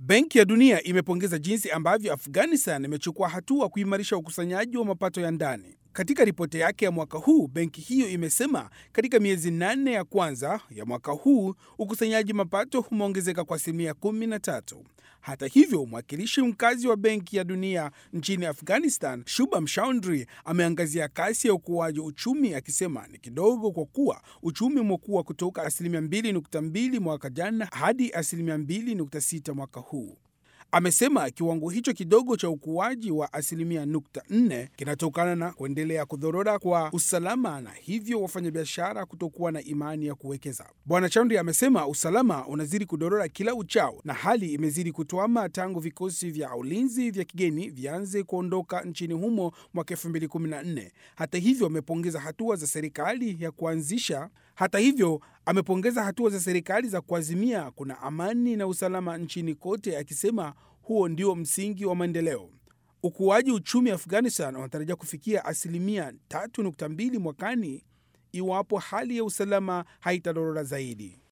Benki ya Dunia imepongeza jinsi ambavyo Afghanistan imechukua hatua kuimarisha ukusanyaji wa mapato ya ndani. Katika ripoti yake ya mwaka huu, benki hiyo imesema katika miezi nane ya kwanza ya mwaka huu ukusanyaji mapato umeongezeka kwa asilimia 13. Hata hivyo, mwakilishi mkazi wa Benki ya Dunia nchini Afghanistan, Shubham Chaudhry, ameangazia kasi ya ukuaji uchumi akisema ni kidogo kwa kuwa uchumi umekuwa kutoka asilimia 2.2 mwaka jana hadi asilimia 2.6 mwaka huu. Amesema kiwango hicho kidogo cha ukuaji wa asilimia nukta nne kinatokana na kuendelea kudhorora kwa usalama na hivyo wafanyabiashara kutokuwa na imani ya kuwekeza. Bwana Chaudhry amesema usalama unazidi kudorora kila uchao na hali imezidi kutwama tangu vikosi vya ulinzi vya kigeni vianze kuondoka nchini humo mwaka 2014. Hata hivyo amepongeza hatua za serikali ya kuanzisha hata hivyo amepongeza hatua za serikali za kuazimia kuna amani na usalama nchini kote, akisema huo ndio msingi wa maendeleo. Ukuaji uchumi Afghanistan unatarajia kufikia asilimia 3.2 mwakani iwapo hali ya usalama haitadorora zaidi.